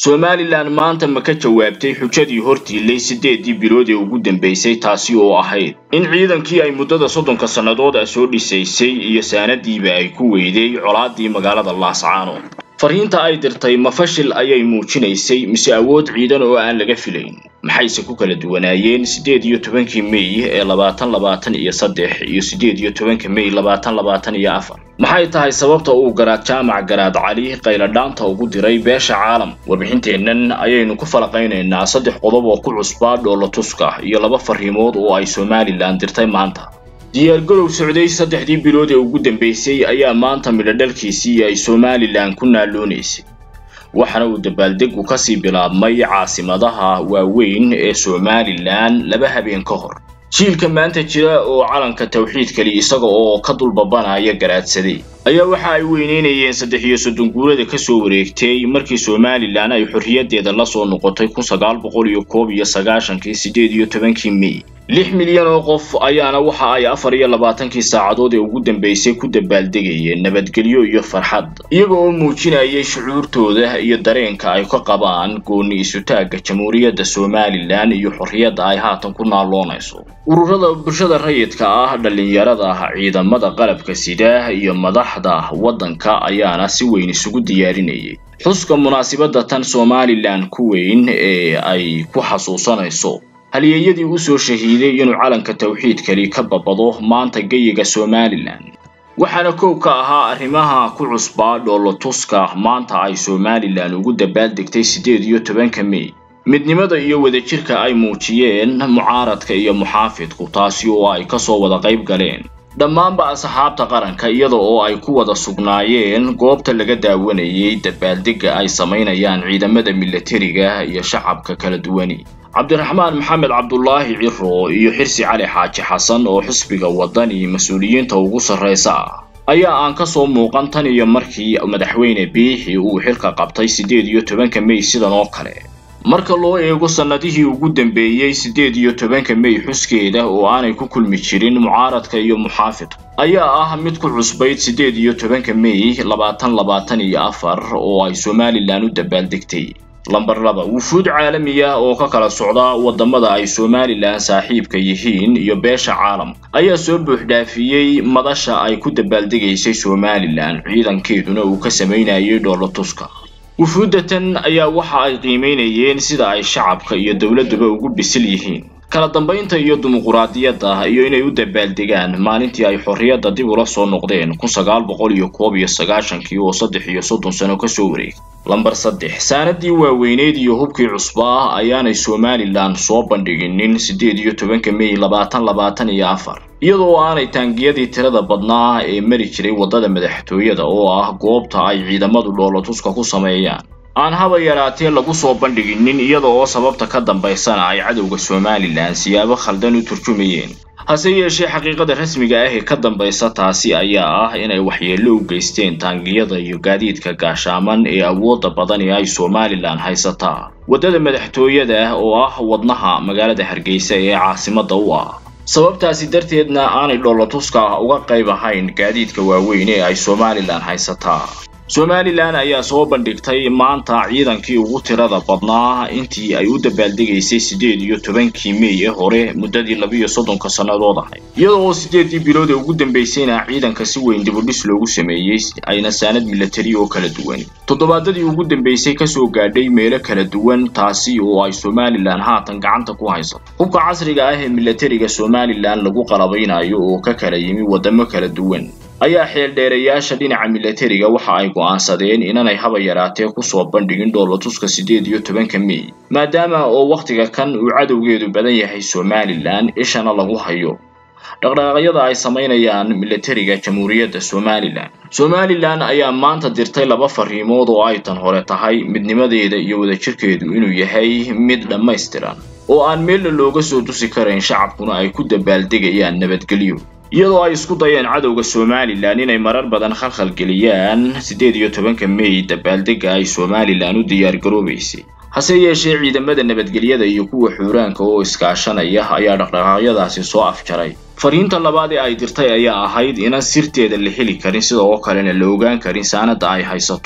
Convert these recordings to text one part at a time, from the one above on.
somalilan maanta ma ka jawaabtay xujadii hortiilay siddeedii bilood ee ugu dambaysay taasi oo ahayd in ciidankii ay muddada soddonka sannadood ah soo dhisaysay iyo saanadiiba ay ku weyday colaadii magaalada laascaanood fariinta ay dirtay ma fashil ayay muujinaysay mise awood ciidan oo aan laga filayn maxayse ku kala duwanaayeen siddeed iyo tobankii mey ee labaatan labaatan iyo saddex iyo siddeed iyo tobanka mey labaatan labaatan iyo afar maxay tahay sababta uu garaad jaamac garaad cali qayladhaanta ugu diray beesha caalam warbixinteennan ayaynu ku falaqaynaynaa saddex qodob oo ku cusbaa dhoolatuska iyo laba fariimood oo ay somalilan dirtay maanta diyaargarow socday saddexdii bilood ee ugu dambaysay ayaa maanta midhodhalkiisii ay somalilan ku naaloonaysay waxaana uu dabaaldegu kasii bilaabmay caasimadaha waaweyn ee somalilan laba habeen ka hor jiilka maanta jira oo calanka tawxiidkali isaga oo ka dulbabanaya garaadsaday ayaa waxa ay weyneynayeen saddex iyo soddon guurada kasoo wareegtay markii somalilan ay xorriyaddeeda la soo noqotay kun sagaal boqol iyo koob iyo sagaashankii siddeed iyo tobankii mey lix milyan oo qof ayaana waxa ay afar iyo labaatankii saacadood ee ugu dambaysay ku dabaaldegayeen nabadgelyo iyo farxad iyaga oo muujinayay shucuurtooda iyo dareenka ay ka qabaan gooni isutaagga jamhuuriyadda somalilan iyo xorriyadda ay haatan ku naaloonayso ururada bulshada rayidka ah dhallinyarada ciidamada qalabka sida iyo madaxda waddanka ayaana si weyn isugu diyaarinayay xuska munaasibadda tan somalilan ku weyn ee ay ku xasuusanayso halyeeyadii u soo shahiiday inuu calanka tawxiidkali ka babado maanta geyiga somalilan waxaana koow ka ahaa arrimaha ku cusbaa dhoolotuska maanta ay somalilan ugu dabaaldegtay siddeed iyo tobanka mey midnimada iyo wadajirka ay muujiyeen mucaaradka iyo muxaafidku taasi oo ay kasoo wada qayb galeen dhammaanba asxaabta qaranka iyada oo ay ku wada sugnaayeen goobta laga daawanayay dabaaldegga ay samaynayaan ciidamada milatariga iyo shacabka kala duwani cabdiraxmaan maxamed cabdulaahi ciro iyo xirsi cali xaaji xasan oo xisbiga waddani mas-uuliyiinta ugu sarraysa ah ayaa aan ka soo muuqan tan iyo markii madaxweyne biixi uu xilka qabtay siddeed iyo tobanka mey sidan oo kale marka loo eego sannadihii ugu dambeeyey siddeed iyo tobanka mey xuskeeda oo aanay ku kulmi jirin mucaaradka iyo muxaafidka ayaa ah mid ku cusbayd siddeed iyo tobanka mey labaatan labaatan iyo afar oo ay somalilan u dabaaldegtay lamber laba wufuud caalami ah oo ka kala socda waddamada ay somalilan saaxiibka yihiin iyo beesha caalamka ayaa soo buuxdhaafiyey madasha ay ku dabaaldegaysay somalilan ciidankeeduna uu ka samaynayay dhoolotuska wufuuddatan ayaa waxa ay qiimaynayeen sida ay shacabka iyo dowladduba ugu bisil yihiin kala dambaynta iyo dimuquraadiyadda iyo inay u dabaaldegaan maalintii ay xorriyadda dib ula soo noqdeen kun sagaal boqol iyo koob iyo sagaashankii oo saddex iyo soddon sano kasoo wareegay lamber saddex saanadii waaweyneyd iyo hubkii cusbaa ayaanay somalilan soo bandhiginin siddeed iyo tobanka mey labaatan labaatan iyo afar iyadoo aanay taangiyadii tirada badnaa ee mari jiray waddada madaxtooyada oo ah goobta ay ciidamadu dhoolotuska ku sameeyaan aan haba yaraatee lagu soo bandhiginin iyada oo sababta ka dambaysana ay cadowga somalilan siyaabo khaldan u turjumayeen hase yeeshee xaqiiqada rasmiga ah ee ka dambaysa taasi ayaa ah inay waxyeello u geysteen taangiyada iyo gaadiidka gaashaaman ee awoodda badan ee ay somalilan haysataa waddada madaxtooyada oo ah wadnaha magaalada hargeysa ee caasimadda u ah sababtaasi darteedna aanay dhoolotuska uga qayb ahayn gaadiidka waaweyn ee ay somalilan haysataa somalilan ayaa soo bandhigtay maanta ciidankii ugu tirada badnaa intii ay u dabaaldegaysay siddeed iyo tobankii mey ee hore muddadii labiiyo soddonka sannadood ahayd iyada oo siddeedii bilood ee ugu dambaysayna ciidanka si weyn dibudhis loogu sameeyey ayna saanad milatari oo kala duwan toddobaadadii ugu dambaysay kasoo gaadhay meelo kala duwan taasi oo ay somalilan haatan gacanta ku haysato hubka casriga ah ee milatariga somalilan lagu qalabaynayo oo ka kala yimi waddamo kala duwan ayaa xeeldheerayaasha dhinaca milatariga waxa ay go'aansadeen inanay haba yaraatee kusoo bandhigin dhoolotuska siddeed iyo tobanka mey maadaama oo wakhtiga kan uu cadowgeedu badan yahay somalilan ishana lagu hayo dhaqdhaqaaqyada ay samaynayaan milatariga jamhuuriyadda somalilan somalilan ayaa maanta dirtay laba fariimood oo ay tan hore tahay midnimadeeda iyo wadajirkeedu inuu yahay mid dhammaystiran oo aan meella looga soo tusi karayn shacabkuna ay ku dabaaldegayaan nabadgelyo iyadoo ay isku dayeen cadowga somalilan inay marar badan khalkhal geliyaan siddeed iyo tobanka mey dabaaldegga ay somalilan u diyaargaroobaysay hase yeeshee ciidamada nabadgelyada iyo kuwa xuuraanka oo iskaashanaya ayaa dhaqdhaqaaqyadaasi soo afjaray fariinta labaad ee ay dirtay ayaa ahayd inaan sirteeda la heli karin sida oo kalena la ogaan karin saanadda ay haysato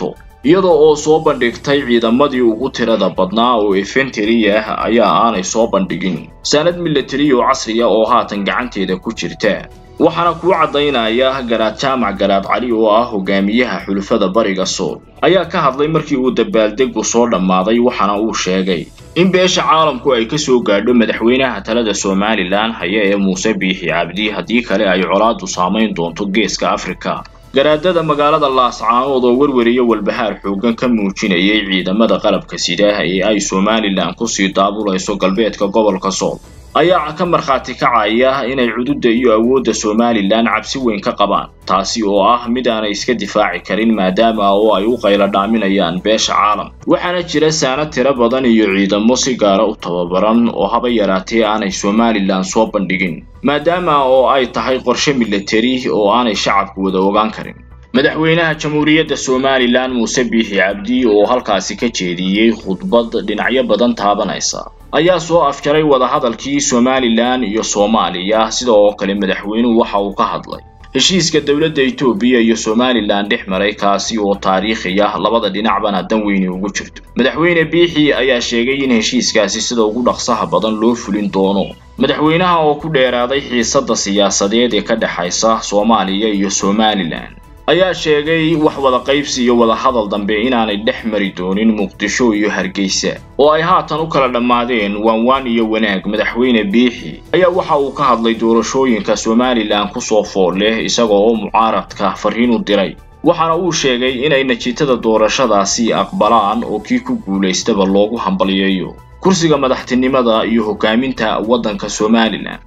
iyadoo oo soo bandhigtay ciidamadii ugu tirada badnaa oo efenteri ah ayaa aanay soo bandhigin saanad milatari oo casriya oo haatan gacanteeda ku jirta waxaana kuu caddaynaya garaad jaamac garaad cali oo ah hogaamiyaha xulufada bariga sool ayaa ka hadlay markii uu dabaaldegu soo dhammaaday waxaana uu sheegay in beesha caalamku ay ka soo gaadho madaxweynaha talada somalilan haya ee muuse biixi cabdi haddii kale ay colaadu saamayn doonto geeska afrika garaadada magaalada laascaanood oo werwariyo walbahaar xooggan ka muujinayay ciidamada qalabka sida ee ay somalilan kusii daabulayso galbeedka gobolka sool ayaa ka markhaati kacaya inay cududda iyo awoodda somalilan cabsi weyn ka qabaan taasi oo ah mid aanay iska difaaci karin maadaama oo ay u qaylo dhaaminayaan beesha caalam waxaana jira saanad tiro badan iyo ciidamo si gaara u tababaran oo haba yaraatee aanay somalilan soo bandhigin maadaama oo ay tahay qorshe milatari oo aanay shacabku wada ogaan karin madaxweynaha jamhuuriyadda somalilan muuse biixi cabdi oo halkaasi ka jeediyey khudbad dhinacyo badan taabanaysa ayaa soo afjaray wadahadalkii somalilan iyo soomaaliya sida oo kale madaxweynuhu waxa uu ka hadlay heshiiska dowladda etoobiya iyo somalilan dhex maray kaasi oo taariikhi ah labada dhinacbana dan weyni ugu jirto madaxweyne biixi ayaa sheegay in heshiiskaasi sida ugu dhaqsaha badan loo fulin doono madaxweynaha oo ku dheeraaday xiisadda siyaasadeed ee ka dhexaysa soomaaliya iyo somalilan ayaa sheegay wax wada qaybsi iyo wada hadal dambe inaanay dhex mari doonin muqdisho iyo hargeysa oo ay haatan u kala dhammaadeen waanwaan iyo wanaag madaxweyne biixi ayaa waxa uu ka hadlay doorashooyinka somalilan kusoo fool leh isagoo oo mucaaradka fariin u diray waxaana uu sheegay inay natiijada doorashadaasi aqbalaan oo kii ku guulaystaba loogu hambalyeeyo kursiga madaxtinimada iyo hogaaminta waddanka somalilan